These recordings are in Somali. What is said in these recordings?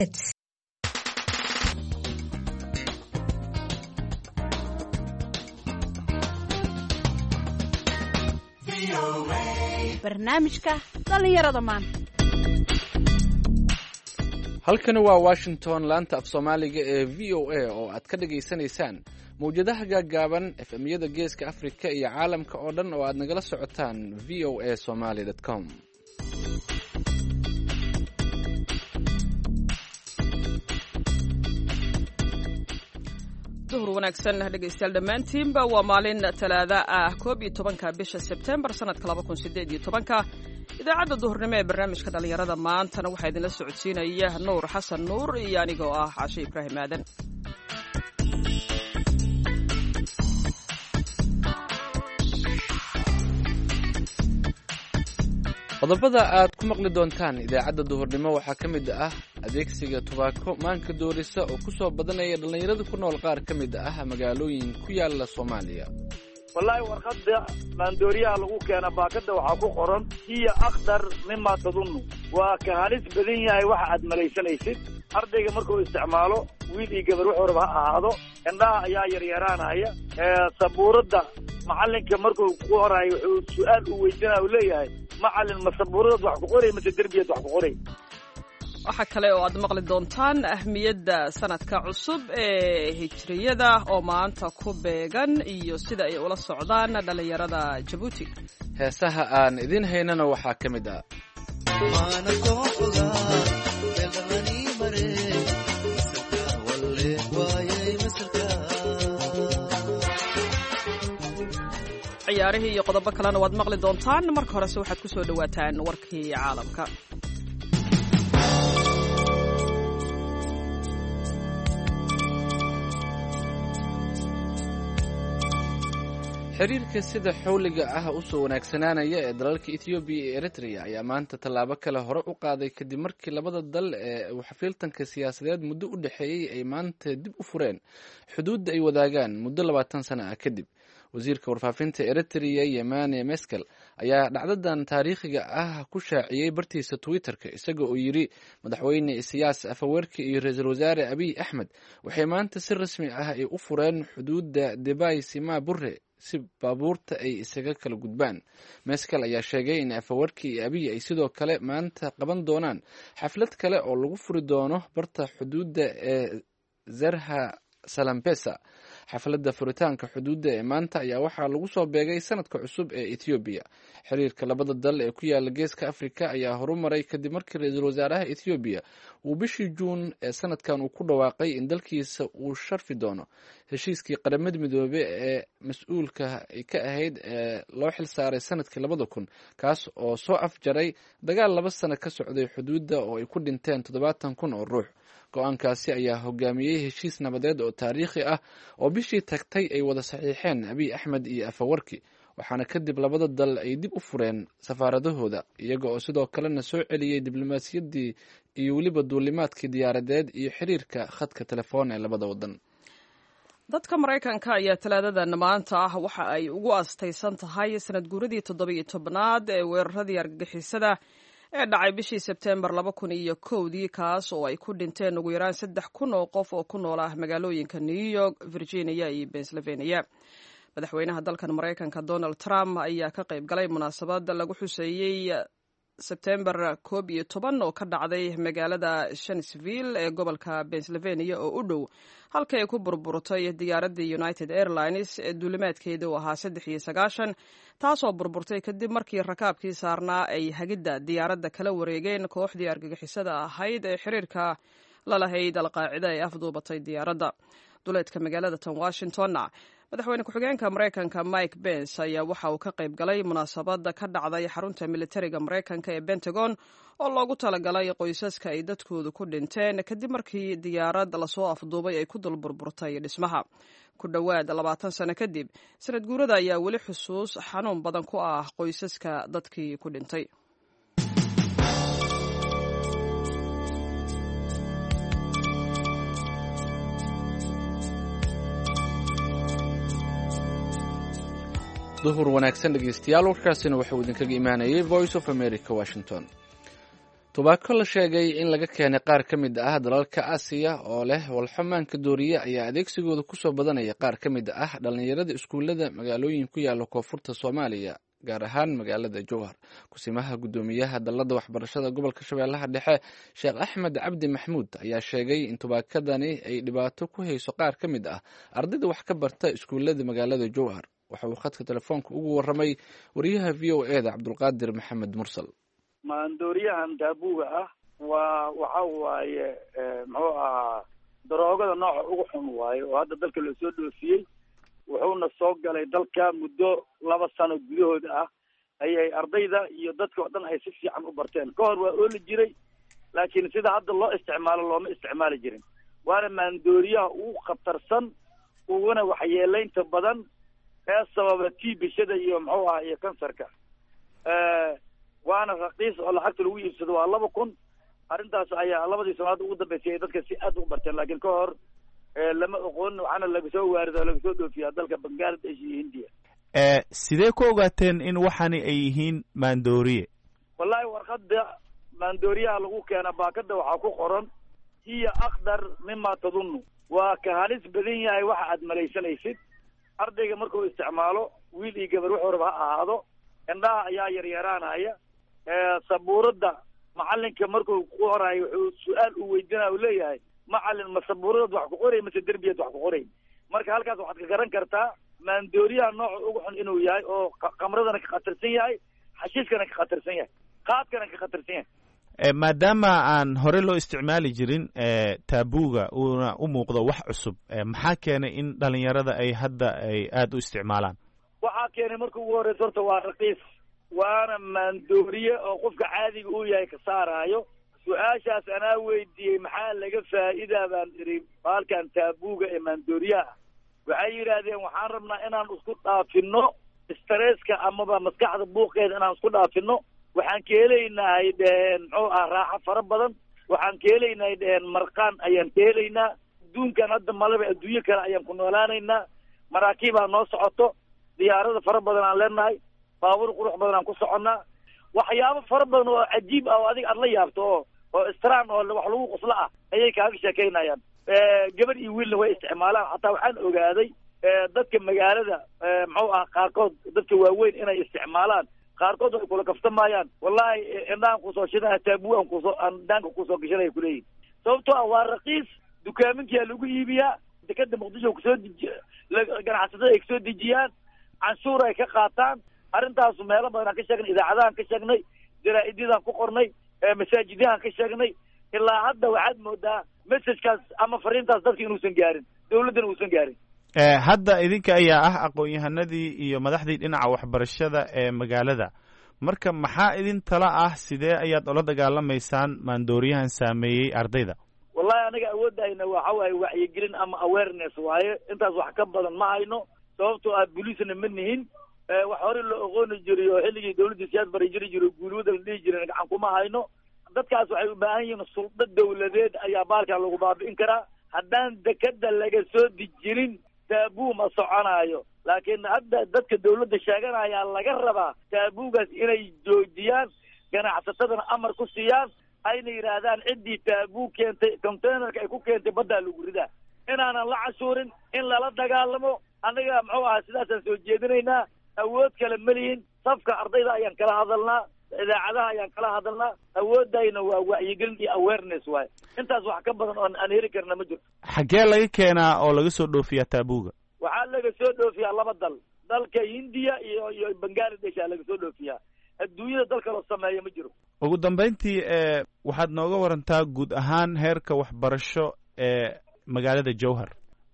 barnaamijka dhallinyarada maanta halkani waa washington laanta af soomaaliga ee v o a oo aad ka dhagaysanaysaan mawjadaha gaaggaaban efemyada geeska afrika iyo caalamka oo dhan oo aad nagala socotaan v o a somaly com duhur wanaagsan dhegaystayaal dhammaantiinba waa maalin talaada ah koob iyo tobanka bisha sebtembar sanadka laba kun sideed iyo tobanka idaacadda duhurnimo ee barnaamijka dhallinyarada maantana waxaa idinla socodsiinaya nuur xasan nuur iyo anigoo ah cashe ibraahim aadan qodobada aad ku maqli doontaan idaacadda duhurnimo waxaa ka mid ah adeegsiga tubaako maanka doorisa oo ku soo badanaya dhallinyarada ku nool qaar ka mid ah magaalooyin ku yaala soomaaliya wallaahi warqadda maandooriyaha lagu keena baakadda waxaa ku qoran hiya akhdar mima tadunnu waa ka halis badan yahay waxa aad malaysanaysid ardayga markuu isticmaalo wiil iyo gabar wuxuu raba ha ahaado indhaha ayaa yaryaraanaya sabuuradda macallinka markuu ku horayo wuxuu su-aal uu weydiinaya uu leeyahay macallin ma sabuuradaad wax ku qoray mase derbiyaad wax ku qoray waxaa kale oo aad maqli doontaan ahmiyadda sanadka cusub ee hijriyada oo maanta ku beegan iyo sida ay ula socdaan dhallinyarada jabuuti heesaha aan idiin haynana waxaa ka mid ah ciyaarihii iyo qodobo kalena waad maqli doontaan marka horese waxaad ku soo dhowaataan warkii caalamka xiriirka sida xawliga ah usoo wanaagsanaanaya ee dalalka ethoobiya iyo eritrea ayaa maanta tallaabo kale hore u qaaday kadib markii labada dal ee uu xafiiltanka siyaasadeed muddo u dhexeeyey ay maanta dib u fureen xuduudda ay wadaagaan muddo labaatan sana ah kadib wasiirka warfaafinta eritrea yemane meskel ayaa dhacdadan taariikhiga ah ku shaaciyey bartiisa twitter-ka isaga oo yidhi madaxweyne isiyaas afawerki iyo ra-iisul wasaare abiy axmed waxay maanta si rasmi ah ay u fureen xuduudda debay sima bure si baabuurta ay isaga kala gudbaan meskel ayaa sheegay in afawarki iyo abiy ay sidoo kale maanta qaban doonaan xaflad kale oo lagu furi doono barta xuduudda ee zerha salambesa xafladda furitaanka xuduudda ee maanta ayaa waxaa lagu soo beegay sanadka cusub ee ethoobiya xiriirka labada dal ee ku yaala geeska afrika ayaa horumaray kadib markii ra-iisul wasaaraha ethoobiya uu bishii juun ee sanadkan uu ku dhawaaqay in dalkiisa uu sharfi doono heshiiskii qaramada midoobe ee mas-uulka ka ahayd ee loo xilsaaray sanadkii labada kun kaas oo soo afjaray dagaal laba sano ka socday xuduudda oo ay ku dhinteen toddobaatan kun oo ruux go-aankaasi ayaa hogaamiyey heshiis nabadeed oo taariikhi ah oo bishii tagtay ay wada saxiixeen abiy axmed iyo afawarki waxaana kadib labada dal ay dib u fureen safaaradahooda iyaga oo sidoo kalena soo celiyey diblomaasiyaddii iyo weliba duulimaadkii diyaaradeed iyo xiriirka khadka telefoon ee labada wadan dadka maraykanka ayaa talaadadan maanta ah waxa ay ugu astaysan tahay sanad guuradii toddobiyo tobnaad ee weeraradii argagixisada ee dhacay bishii sebteembar laba kun iyo kowdii kaas oo ay ku dhinteen ugu yaraan saddex kun oo qof oo ku nool ah magaalooyinka new york virginia iyo pennsylvania madaxweynaha dalkan maraykanka donald trump ayaa ka qayb galay munaasabad lagu xuseeyey sebtembar koob iyo toban oo ka dhacday magaalada shansville ee gobolka pennsylvania oo u dhow halka ay ku burburtay diyaaradii united airlines ee duulimaadkeeda u ahaa saddex iyo sagaashan taasoo burburtay kadib markii rakaabkii saarnaa ay hagidda diyaaradda kala wareegeen kooxdii argagixisada ahayd ee xiriirka la lahayd alqaacida ee afduubatay diyaaradda duleedka magaalada tan washingtonna madaxweyne ku-xigeenka maraykanka mike bens ayaa waxa uu ka qayb galay munaasabada ka dhacday xarunta militariga maraykanka ee pentagon oo loogu talagalay qoysaska ay dadkoodu ku dhinteen kadib markii diyaarad lasoo afduubay ay ku dul burburtay dhismaha ku dhowaad labaatan sano kadib sanad guurada ayaa weli xusuus xanuun badan ku ah qoysaska dadkii ku dhintay duhur wanaagsan dhegeystayaal warkaasina waxauu idinkaga imaanayay voice of america washington tubaako la sheegay in laga keenay qaar ka mid ah dalalka aasiya oo leh walxamaanka dooriye ayaa adeegsigooda kusoo badanaya qaar ka mid ah dhallinyarada iskuullada magaalooyin ku yaala koonfurta soomaaliya gaar ahaan magaalada jowhar kusimaha guddoomiyaha dalladda waxbarashada gobolka shabeellaha dhexe sheekh axmed cabdi maxmuud ayaa sheegay in tubaakadani ay dhibaato ku hayso qaar ka mid ah ardayda wax ka barta iskuullada magaalada jowhar waxa uu khadka telefoonka ugu warramay wariyaha v o e da cabdulqaadir maxamed mursal maandooriyahan daabuga ah waa waxa waaye muxuu ahaa daroogada nooca ugu xun waaye oo hadda dalka loo soo dhoofiyey wuxuuna soo galay dalka muddo laba sano gudahooda ah ayay ardayda iyo dadka oo dhan ay si fiican u barteen ka hor waa ooli jiray laakiin sida hadda loo isticmaalo looma isticmaali jirin waana maandooriyaha ugu khatarsan uguna waxyeelaynta badan ee sababa tiibishada iyo muxuu ahaa iyo kansarka waana raqiis oo lacagta lagu iibsado waa laba kun arrintaas ayaa labadii sanaad ugu dambeysay ay dadka si aad u barteen laakiin ka hor lama oqoon waxaana lagasoo waarida oo lagasoo dhoofiyaa dalka bangladesh iyo hindiya sidee ku ogaateen in waxani ay yihiin maandooriye wallahi warqada maandooriyaha lagu keena baakada waxaa ku qoran hiya akdar mima tadunnu waa ka halis badan yahay waxa aad malaysanaysid ardayga markuu isticmaalo wiil iyo gabar wuxuu raba ha ahaado indhaha ayaa yaryaraanaya sabuuradda macalinka markuu ku qorayo wuxuu su-aal uu weydiinaya u leeyahay macalin ma sabuuradaad wax ku qoray mase derbiyaad wax ku qoray marka halkaas waxaad ka garan kartaa maandooriyaha nooca ugu xun inuu yahay oo kamradana ka khatarsan yahay xashiiskana ka khatarsan yahay qaadkana ka khatarsan yahay maadaama aan hore loo isticmaali jirin taabuga uuna u muuqdo wax cusub maxaa keenay in dhalinyarada ay hadda ay aada u isticmaalaan waxaa keenay marka ugu horeysa horta waa raqiis waana maandooriye oo qofka caadiga uu yahay ka saaraayo su-aashaas anaa weydiiyey maxaa laga faa'iidaa baan idhi baalkan taabuga ee maandooriyaha waxay yidhaahdeen waxaan rabnaa inaan isku dhaafino stresska amaba maskaxda buuqeeda inaan isku dhaafino waxaan ka helaynahay dheheen muxuu ah raaxo fara badan waxaan ka helaynahay dheheen marqaan ayaan ka helaynaa adduunkan hadda malaba adduunyo kale ayaan ku noolaanaynaa maraakiibaa noo socoto diyaarada fara badan aan leenahay baabuur qurux badan aan ku soconnaa waxyaabo fara badan oo cajiib ah oo adiga aad la yaabto oo oo istran oo wax lagu qoslo ah ayay kaaga sheekaynayaan gabadh iyo wiilna way isticmaalaan xataa waxaan ogaaday dadka magaalada muxuu ah qaarkood dadka waaweyn inay isticmaalaan qaarkood way kula kaftamayaan wallahi indhaan kusoo shidana taabu aan kusoo aan dhaanka kusoo gashanaya kuleeyihin sababtoo ah waa raqiis dukaaminkiyaa lagu iibiyaa dekada muqdisho kusoo deji ganacsatada ay kasoo dejiyaan canshuur ay ka qaataan arrintaasu meelo badan aan ka sheegnay idaacadahan ka sheegnay jaraa-idyadaan ku qornay masaajidyahan ka sheegnay ilaa hadda waxaad moodaa messajkaas ama fariintaas dadka inuusan gaarin dawladdana uusan gaarin hadda idinka ayaa ah aqoon-yahanadii iyo madaxdii dhinaca waxbarashada ee magaalada marka maxaa idin tala ah sidee ayaad ula dagaalamaysaan maandooriyahan saameeyey ardayda wallahi anaga awoodahayna waxa waaye wacyigelin ama awareness waaye intaas wax ka badan ma hayno sababtoo ah booliisna ma nihin wax hore loo oqooni jiray oo xilligii dawladda siyaad bari jiri jiro guulwada la dhihi jiray gacan kuma hayno dadkaas waxay u baahan yihiin suldo dawladeed ayaa baalkan lagu baabi'in karaa haddaan dekada laga soo dejinin taabuu ma soconaayo laakiin hadda dadka dawladda sheeganayaa laga rabaa taabuugaas inay joojiyaan ganacsatadana amar ku siiyaan ayna yidhaahdaan ciddii taabuu keentay containerka ay ku keentay baddaa lagu ridaa inaanan la cashuurin in lala dagaalamo annaga muxuu ahaa sidaasaan soo jeedinaynaa awood kale malihin safka ardayda ayaan kala hadalnaa idaacadaha ayaan kala hadalnaa awoodayna waa wacyigelin iyo awareness waaye intaas wax ka badan oon aan heli karna ma jirto xaggee laga keenaa oo laga soo dhoofiyaa taabuga waxaa laga soo dhoofiyaa laba dal dalka hindiya iyo iyo bangaladesh aa laga soo dhoofiyaa adduunyada dal kaloo sameeya ma jiro ugu dambayntii waxaad nooga warantaa guud ahaan heerka waxbarasho ee magaalada jowhar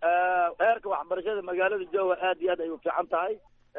heerka waxbarashada magaalada jowhar aad iyo aad ay u fiican tahay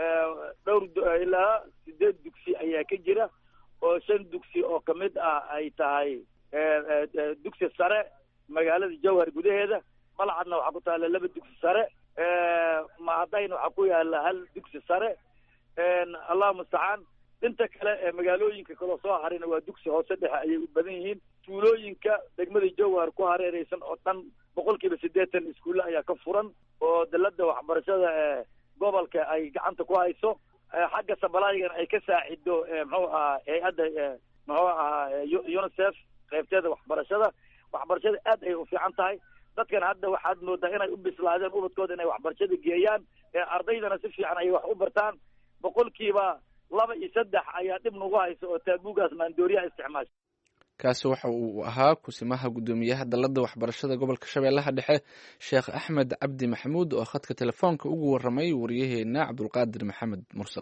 dhowr ilaa sideed dugsi ayaa ka jira oo shan dugsi oo kamid ah ay tahay dugsi sare magaalada jowhar gudaheeda malcadna waxaa ku taalla laba dugsi sare mahadayna waxaa ku yaala hal dugsi sare allahu mustacaan inta kale ee magaalooyinka kaloo soo harayna waa dugsi hoose dhexe ayay u badan yihiin tuulooyinka degmada jowhar ku hareereysan oo dhan boqol kiiba siddeetan iskuulle ayaa ka furan oo dalada waxbarashada ee gobolka ay gacanta ku hayso xagga sabalaygana ay ka saacido muxuu ahaa hay-adda muxuu ahaa unicef qaybteeda waxbarashada waxbarashada aad ay u fiican tahay dadkan hadda waxaad moodaa inay u bislaadeen ubadkooda inay waxbarashada geeyaan ee ardaydana si fiican ay wax u bartaan boqolkiiba laba iyo saddex ayaa dhib nagu haysa oo taabuugaas maandooriyaha isticmaasha kaasi waxa uu ahaa kusimaha guddoomiyaha dalladda waxbarashada gobolka shabeellaha dhexe sheekh axmed cabdi maxamuud oo khadka telefoonka ugu warramay waryaheena cabdulqaadir maxamed mursal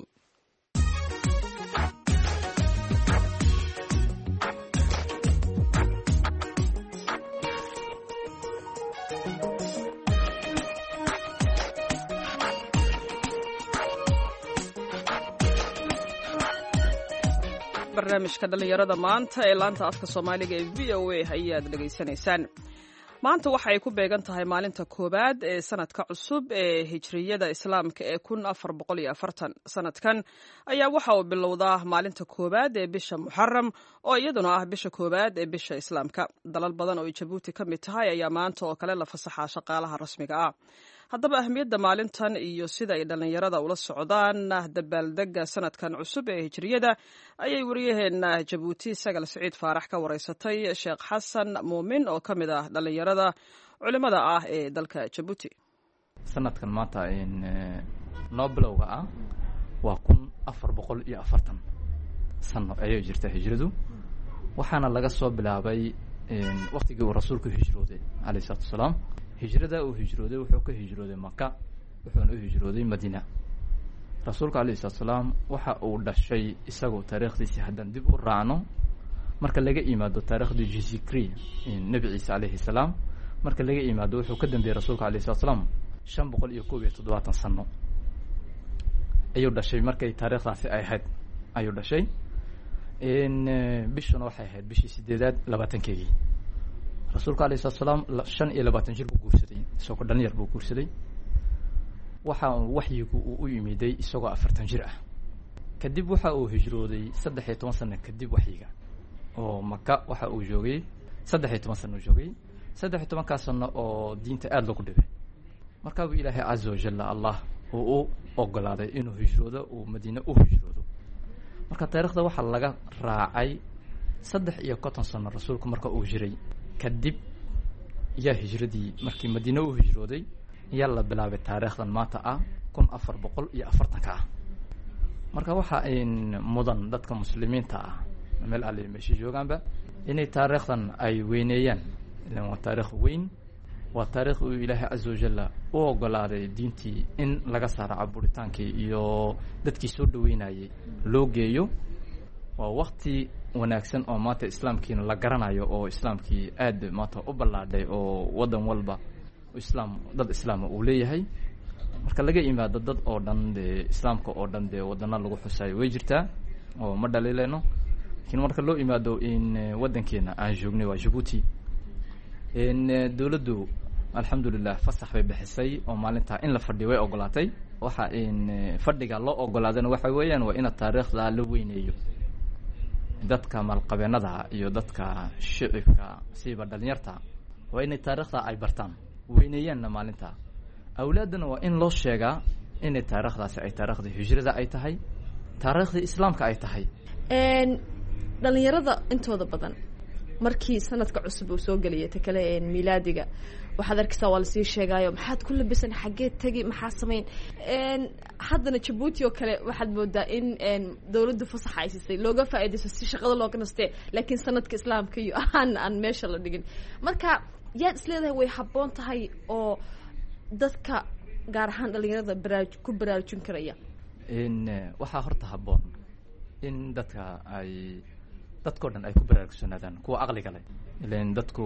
barnaamijka dhallinyarada maanta ee laanta afka soomaaliga ee v o a ayaad dhegaysanaysaan maanta waxa ay ku beegan tahay maalinta koowaad ee sanadka cusub ee hijriyada islaamka ee kun afar boqol iyo afartan sanadkan ayaa waxa uu bilowdaa maalinta koowaad ee bisha muxaram oo iyaduna ah bisha koowaad ee bisha islaamka dalal badan oo ay jabuuti ka mid tahay ayaa maanta oo kale la fasaxaa shaqaalaha rasmiga ah haddaba ahmiyadda maalintan iyo sida ay dhallinyarada ula socdaan dabaaldega sanadkan cusub ee hijriyada ayay waryaheena jabuuti sagal siciid faarax ka wareysatay sheekh xasan muumin oo ka mid ah dhallinyarada culimada ah ee dalka jabuuti sanadkan maanta noo bilowga ah waa kun afar boqol iyo afartan sano ayay jirta hijradu waxaana laga soo bilaabay waktigii uu rasuulku hijrooday alayh isalaatu wasalaam hijrada uu hijrooday wuxuu ka hijrooday maka wuxuuna u hijrooday madiina rasuulka alayh isalatu salaam waxa uu dhashay isagoo taariikhdiisii haddaan dib u raacno marka laga imaado taariikhdii jizikri nebi ciise alayhi salaam marka laga imaado wuxuu ka dambeeyey rasuulka alayh isalatu salaam shan boqol iyo koob iyo toddobaatan sano ayuu dhashay markay taariikhdaasi ay ahayd ayuu dhashay bishuna waxay ahayd bishii sideedaad labaatankeedii rasuulka alayh salatu salaam shan iyo labaatan jir buu guursaday isagoo dhalinyar buu guursaday waxa waxyigu uu u yimiday isagoo afartan jir ah kadib waxa uu hijrooday saddex iyo toban sano kadib waxyiga oo maka waxa uu joogay saddex iyo toban sano joogay saddex iyo tobankaa sano oo diinta aada loogu dhibay markaabuu ilaahay caza wajalla allah uu u ogolaaday inuu hijroodo uu madiine u hijroodo marka taarikhda waxaa laga raacay saddex iyo konton sano rasuulku marka uu jiray kadib yaa hijradii markii madiine u hijrooday yaa la bilaabay taariikhdan maanta ah kun afar boqol iyo afartanka ah marka waxa mudan dadka muslimiinta ah meel alle meesha joogaanba inay taariikhdan ay weyneeyaan ilan waa taarikh weyn waa taarikh uu ilaahay caza wajalla u ogolaaday diintii in laga saaro caburitaankii iyo dadkii soo dhaweynayay loo geeyo waa wakti wanaagsan oo maanta islaamkiina la garanayo oo islaamkii aad maanta u ballaadhay oo waddan walba islaam dad islaama uu leeyahay marka laga imaado dad oo dhan dee islaamka oo dhan dee wadana lagu xusayo way jirtaa oo ma dhaliileyno lakiin marka loo imaado in waddankeena aan joognay waa jabuuti dowladdu alxamdulilah fasax bay bixisay oo maalintaa in la fadhiyo way ogolaatay waxa in fadhiga loo ogolaadana waxa weeyaan waa ina taariikhda la weyneeyo dadka maalqabeenada iyo dadka shicibka siiba dhalinyarta waa inay taariikhda ay bartaan weyneeyaanna maalinta awlaaddana waa in loo sheegaa inay taariikhdaasi ay taariikhdii hijrada ay tahay taariikhdii islaamka ay tahay dhalinyarada intooda badan markii sanadka cusub uu soo gelaya ta kale milaadiga waxaad arkaysaa waa lasii sheegaayo maxaad ku labisan xaggee tegi maxaa samayn haddana jabuuti oo kale waxaad moodaa in dawladdu fasaxa ay siisay looga faaidaysto si shaqada looga nastee laakiin sanadka islaamka iyo aan aan meesha la dhigin marka yaad isleedahay way habboon tahay oo dadka gaar ahaan dhalinyarada baraaj ku baraarujin karaya waxaa horta habboon in dadka ay dadkao dhan ay ku baraarugsanaadaan kuwa aqliga leh ilan dadku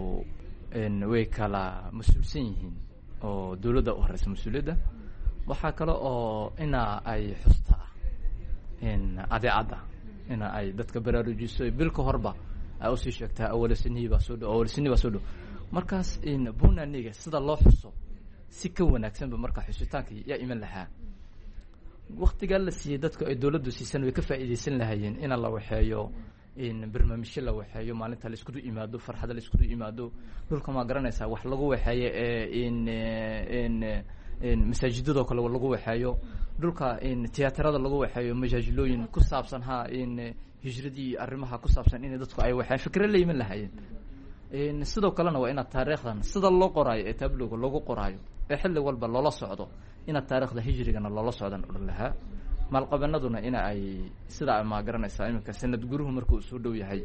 way kala mas-uulsan yihiin oo dawladda u horeysa mas-uuliyadda waxaa kale oo ina ay xusta adeecadda ina ay dadka baraarujiso bil ka horba ay usii sheegtaa awalasinihii baa soo dhow awalasinihii baa soo dhow markaas bunaniga sida loo xuso si ka wanaagsanba marka xusitaankii yaa iman lahaa waktigaa la siiyey dadku ay dawladdu siisan way ka faa'iidaysan lahaayeen ina la waxeeyo barnaamijyo la waxeeyo maalinta laiskudu imaado farxada laiskudu imaado dhulka maa garanaysaa wax lagu waxeeye ee masaajidadoo kale lagu waxeeyo dhulka tiyaatarada lagu waxeeyo majaajilooyin ku saabsan ha hijradii arrimaha ku saabsan in dadku ay waxeen fikre la yiman lahaayeen sidoo kalena waa inaad taariikhdan sida loo qoraayo ee tabliga lagu qoraayo ee xilli walba loola socdo inaad taarikhda hijrigana loola socdan odhan lahaa maalqabanaduna ina ay sidaa ma garanaysaa iminka sanad guruhu markuu soo dhow yahay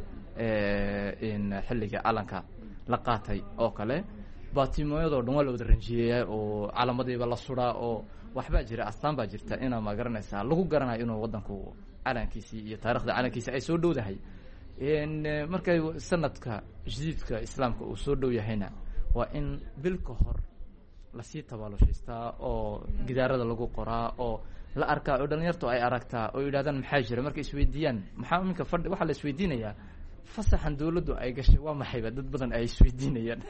xilliga calanka la qaatay oo kale batimooyadoo dhan waa la wada ranjiyeeyaa oo calamadiiba la suraa oo waxbaa jira astaan baa jirta inaa ma garanaysaa lagu garanayo inuu waddanku calankiisii iyo taarikhda calankiisi ay soo dhowdahay markay sanadka jadiidka islaamka uu soo dhow yahayna waa in bil ka hor lasii tabaalushaystaa oo gidaarada lagu qoraa oo la arkaa oo dhalinyartu ay aragtaa oo yidhahdaan maxaa jira markay isweydiiyaan maxaa iminka fadhi waxaa la isweydiinayaa fasaxan dawladdu ay gashay waa maxayba dad badan ay isweydiinayaan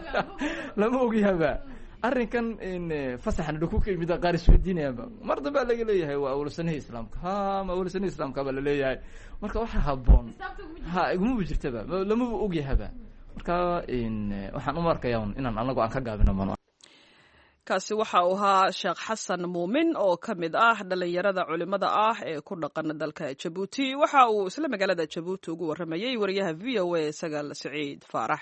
lama ogyahaba arrinkan fasaxan dhaku ka yimid qaar isweydiinayaanba mar dambaa laga leeyahay waa awlasanihii islaamka ha ma awlasanihii islaamka baa laleeyahay marka waxaa haboon ha igumaba jirtaba lamaba ogyahaba marka waxaan uma arkaya inaan anagu aan ka gaabino mano kaasi waxa uu ahaa sheekh xasan muumin oo ka mid ah dhalinyarada culimada ah ee ku dhaqan dalka jabuuti waxa uu isla magaalada jabuuti ugu warramayey wariyaha v o a sagaal siciid faarax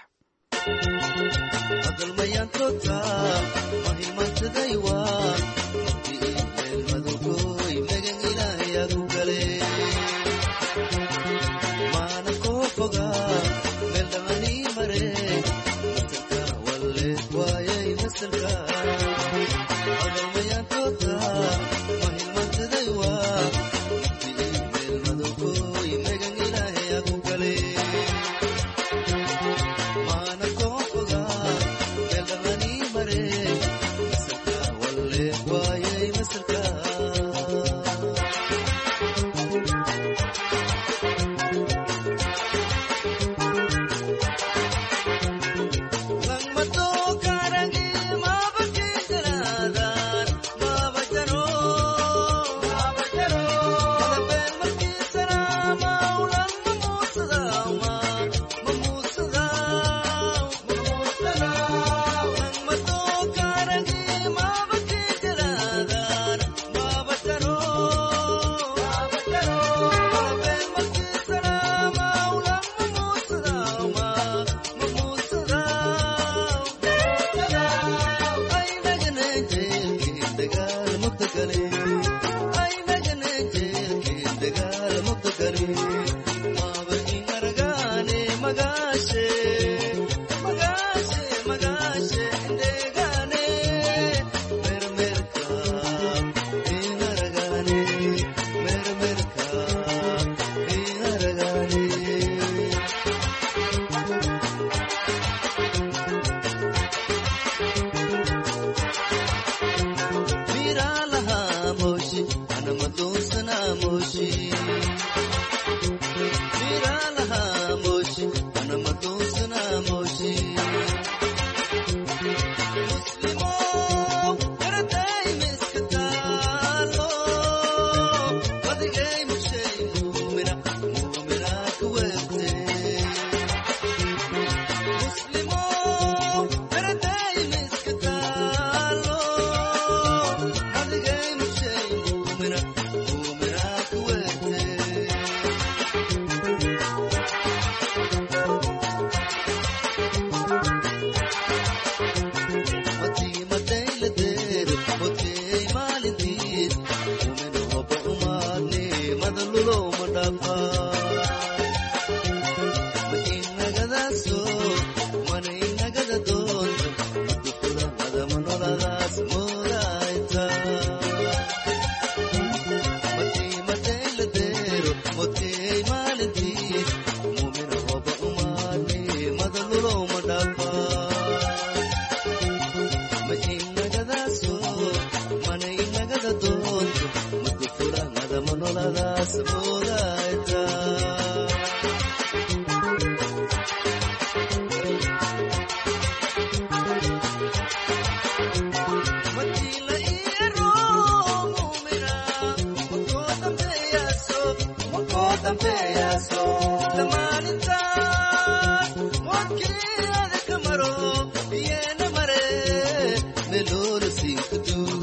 Melhor assim que tu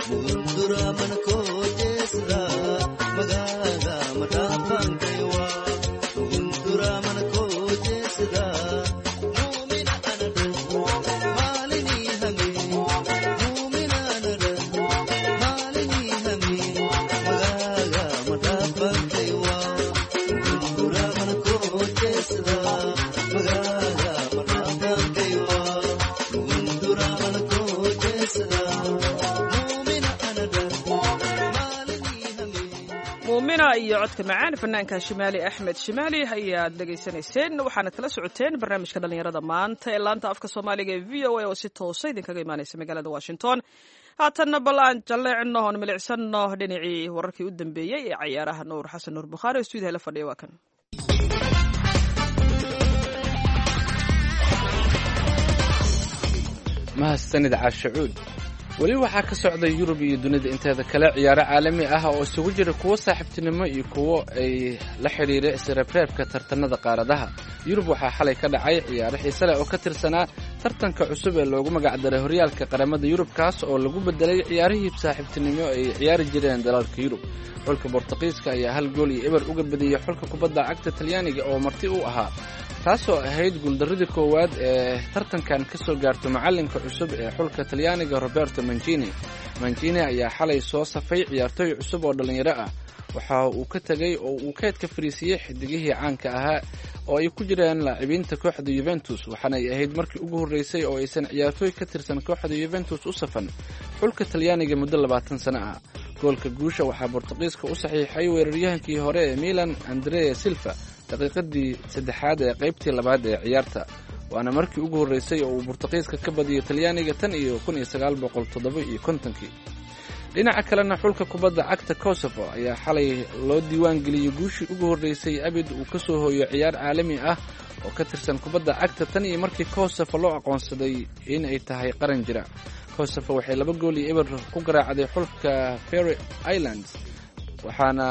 muumina iyo codka macaan fanaanka shimaali axmed shimaali ayaad dhegaysanayseen waxaana kala socoteen barnaamijka dhallinyarada maanta ee laanta afka soomaaliga ee v o a oo si toosa idinkaga imaanaysa magaalada washington haatanna bal aan jalleecino oon milicsano dhinacii wararkii u dambeeyey ee cayaaraha nuur xasan nuur bukhaari oo stuudiyaha la fadhiya waa kan mahadsanid caashacuud weli waxaa ka socda yurub iyo dunida inteeda kale ciyaaro caalami ah oo isugu jira kuwo saaxiibtinimo iyo kuwo ay la xidhiira isreebreebka tartanada qaaradaha yurub waxaa xalay ka dhacay ciyaaro xiise leh oo ka tirsanaa tartanka cusub ee loogu magacdaray horyaalka qaramada yurub kaas oo lagu bedelay ciyaarihii saaxiibtinimo ay ciyaari jireen dalalka yurub xulka bortuqiiska ayaa hal gool iyo eber uga badiyey xulka kubadda cagta talyaaniga oo marti u ahaa taasoo ahayd guuldaradii koowaad ee tartankan ka soo gaarto macallinka cusub ee xulka talyaaniga roberto mancini mancini ayaa xalay soo safay ciyaartooy cusub oo dhallinyaro ah waxa uu ka tegey oo uu keedka fariisiiyey xidigihii caanka ahaa oo ay ku jiraan laacibiinta kooxda yuventus waxaana ay ahayd markii ugu horreysay oo aysan ciyaartooy ka tirsan kooxda yuventus u safan xulka talyaaniga muddo labaatan sano ah goolka guusha waxaa bortuqiiska u saxiixay weeraryahankii hore ee milan andrea silva daqiiqadii saddexaad ee qaybtii labaad ee ciyaarta waana markii ugu horreysay oo uu bortuqiiska ka badiyay talyaaniga tan iyo kun iyo sagaal boqol toddoba iyo kontonkii dhinaca kalena xulka kubadda cagta kosovo ayaa xalay loo diiwaan geliyey guushii ugu horreysay abid uu ka soo hooyo ciyaar caalami ah oo ka tirsan kubadda cagta tan iyo markii kosovo loo aqoonsaday in ay tahay qaran jira kosovo waxay laba gool iyo eber ku garaacday xulka ferry islands waxaana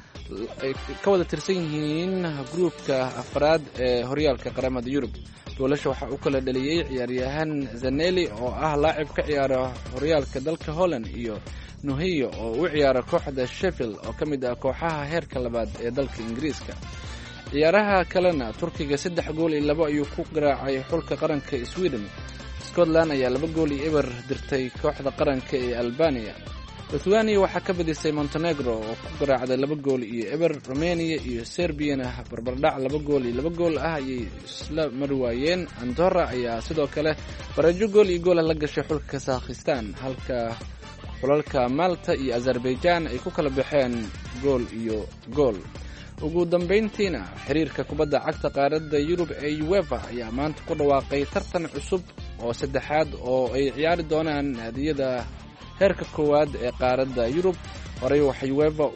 ay ka wada tirsan yihiin gruubka afraad ee horyaalka qaramada yurub goolasha waxaa u kala dhaliyey ciyaaryahan zaneli oo ah laacib ka ciyaara horyaalka dalka holland iyo nuhiyo oo u ciyaara kooxda sheffield oo ka mid ah kooxaha heerka labaad ee dalka ingiriiska ciyaaraha kalena turkiga saddex gool iyo labo ayuu ku garaacay xulka qaranka sweden scotland ayaa laba gool iyo eber dirtay kooxda qaranka ee albania lithuania waxaa ka badisay montenegro oo ku garaacday laba gool iyo eber romania iyo serbiyana barbardhac laba gool iyo laba gool ah ayay isla mari waayeen andorra ayaa sidoo kale barajo gool iyo goolah la gashay xulka kasakhistan halka xulalka malta iyo azerbaijan ay ku kala baxeen gool iyo gool ugu dambayntiina xiriirka kubadda cagta qaaradda yurub ee uefa ayaa maanta ku dhawaaqay tartan cusub oo saddexaad oo ay ciyaari doonaan naadiyada heerka koowaad ee qaaradda yurub horey waxa uefa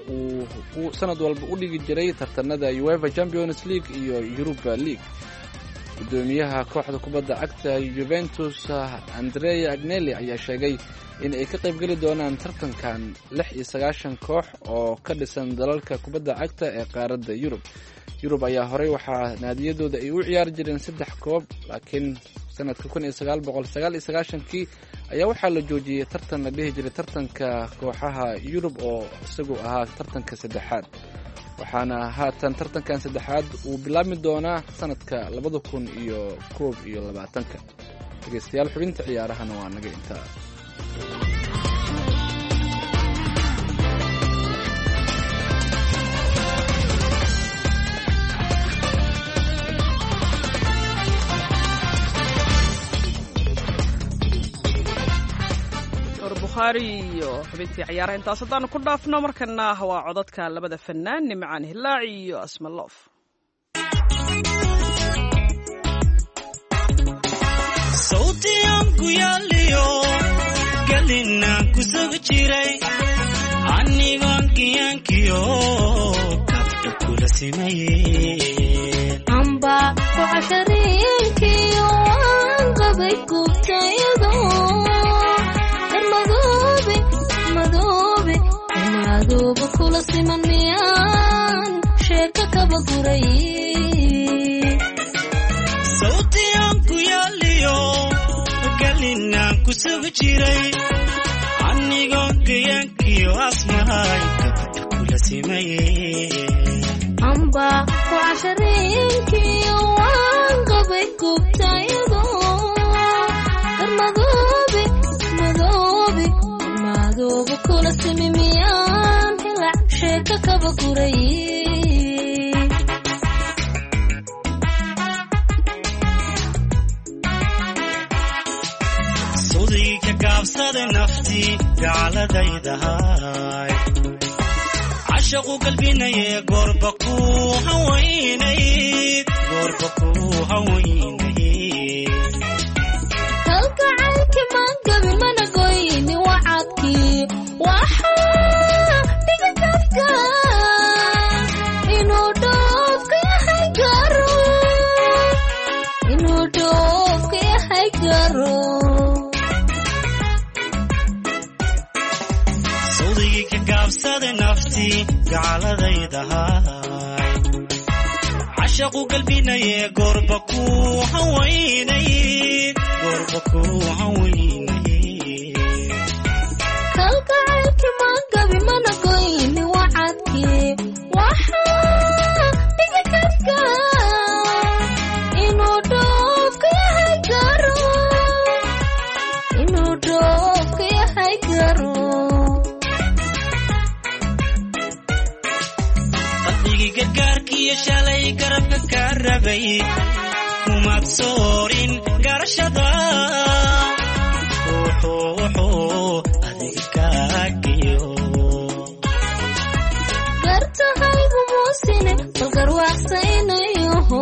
uu sanad walba u dhigi jiray tartanada uefa champions league iyo yuruba league gudoomiyaha kooxda kubadda cagta juventus andrea agneli ayaa sheegay in ay ka qaybgeli doonaan tartankan lix iyo sagaashan koox oo ka dhisan dalalka kubadda cagta ee qaaradda yurub yurub ayaa horey waxaa naadiyadooda ay u ciyaari jireen saddex koob laakiin sanadka kun iyo sagaal boqol sagaal iyo sagaashankii ayaa waxaa la joojiyey tartan la dhihi jiray tartanka kooxaha yurub oo isagu ahaa tartanka saddexaad waxaana haatan tartankan saddexaad uu bilaabmi doonaa sanadka labada kun iyo koob iyo labaatanka dhegeystayaal xubinta ciyaarahana waa naga intaa bukhaari iyo xubintii ciyaaraha intaas haddaanu ku dhaafno markana waa codadka labada fanaan nimcaan hilaaci iyo asmaloof sawtiyanku yaaliyo galinaan ku sug jiray anigoon kiyankiyo kabka kula simaye amba ku cashareenkiyo waan qabay gubtayado madoobe madoobe madoobe kula siman miyaan sheeka kaba guray sawtiyanku yaaliyo galinaan ku sug jiray anigoon gayaankiyo asmahay gabadha kula simaye amba ku cashareenkiyo waan qabay gubtayado garmadoobe madoobe madoobe kula simi miyaan hilac sheeka kaba guray sudii ka gaabsada naftii gaaladaydahay cashaqu galbinaye goorba ku hawaynayd goorba ku hawaynayd kalgacaylki magabi mana goyni wacadkii waxaa dhiga kafka inuu dhoofka yahay garo inuu dhoofka yahay garo sawdigii ka gaabsada naftii gaaladaydahay cashaqu galbinaye goorba ku hawaynayd goorba ku hawaynayd kalgacaylki magabi mana goyni wacadkii waxaa dhiga kafka inuu dhoofka yahay garo inuu dhoofka yahay garo qalbigii gargaarkiiyo shalay garabka ka rabay kumaad soorin garashada wuxuu wuxuu adiga kaagiyo gartahaygu muusine bal garwaaqsaynayoho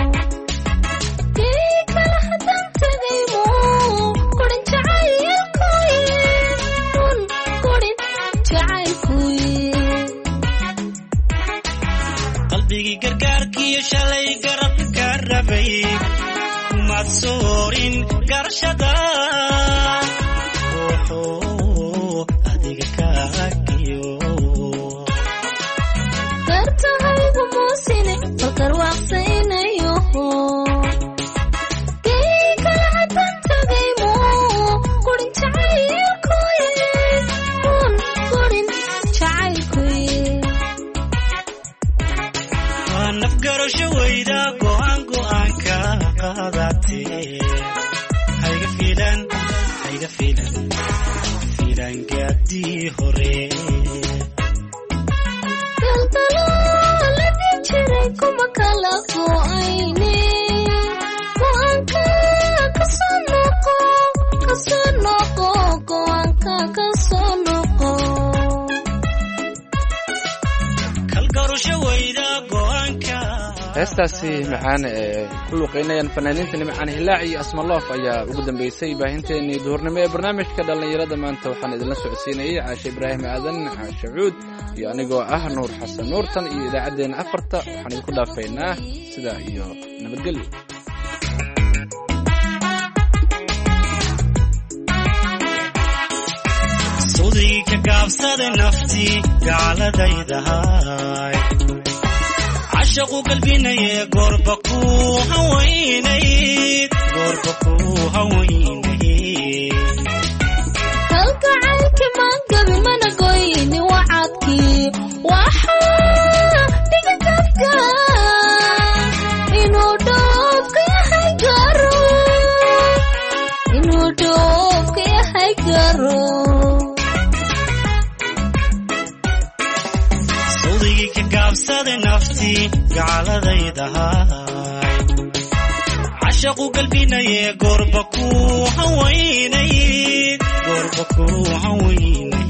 kii kala haddaan tegaymo kurin jacaylkuye run kurin jacaylkuye qalbigii gargaarkiiyo shalay garabka ka rabay kumaad soorin garashada wuxuu adiga kaagiyo gartahaygu muusine bal garwaaqsaynayoho kii kala haddaan tegaymo kurin jacaylkuye run kurin jacaylkuye waa nafgarasho weyda go'aan go'aanka qaadatee hayga fiilan hayga fiilan fiilan gaadii hore galgalooladii jiray kuma kala go'ayne go'aanka kasoo noqo kasoo noqo go'aanka kasoo noqo kalgarasho weyda go'aanka heestaasi macaan ee ku luuqeynayaan fanaaniinta nimcaan hilaac iyo asmaloof ayaa ugu dambeysay baahinteenii duhurnimo ee barnaamijka dhallinyarada maanta waxaan idinla socodsiinayay caashe ibraahim aadan caashe cuud iyo anigoo ah nuur xasan nuurtan iyo idaacaddeenna afarta waxaan idinku dhaafaynaa sidaa iyo nabadgelyo sudii ka gaabsada naftii gaaladaydahay cashaqu galbinaye goorba ku hawaynayd goorba ku hawaynayd kalgacaylki magabi mana goyni wacadkii waxaa dhiga kafka inuu dhoofka yahay garo inuu dhoofka yahay garo sawdigii ka gaabsada naftii gaaladaydahay cashaqu galbinaye goorba ku hawaynayd goorba ku hawaynayd